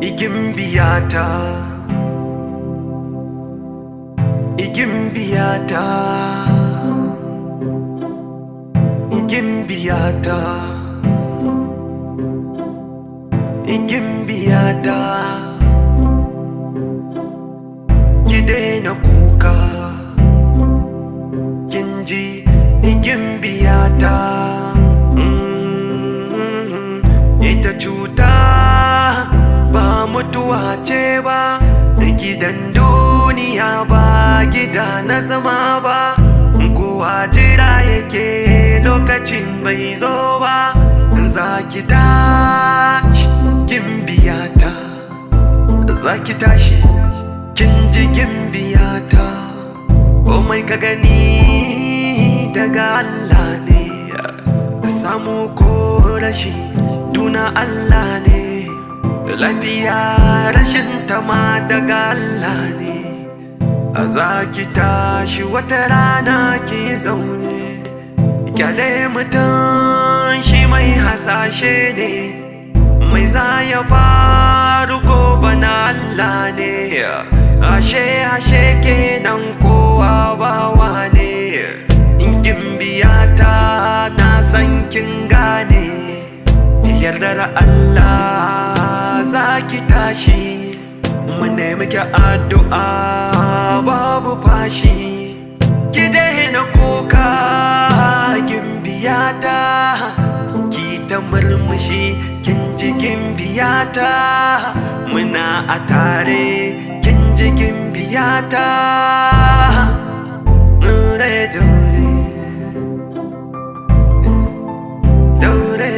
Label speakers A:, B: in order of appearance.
A: igin biyata igin biyata igin biyata igin biyata ki daina kuka kin ji igin biyata Mm, ita cuta ba mutuwa ce ba da gidan duniya ba gida na zama ba kowa jira yake lokacin bai zo ba za ki tashi kin biyata za ki tashi kin ji kin biyata o mai ka gani daga Allah ne samu ko rashi duna Allah ne lafiya rashin tama daga Allah ne a za ki tashi wata rana ki zaune kyale mutum shi mai hasashe ne mai za ya faru gobe na Allah ne ashe ashe kenan kowa bawa ne in kin biya ta na san kin gane yardar Allah za ki tashi mu nemi ki addu'a babu fashi ki daina kuka kin biya ta ki ta murmushi kin ji kin biya ta muna a tare kin ji kin biya ta Dore, dore, dore,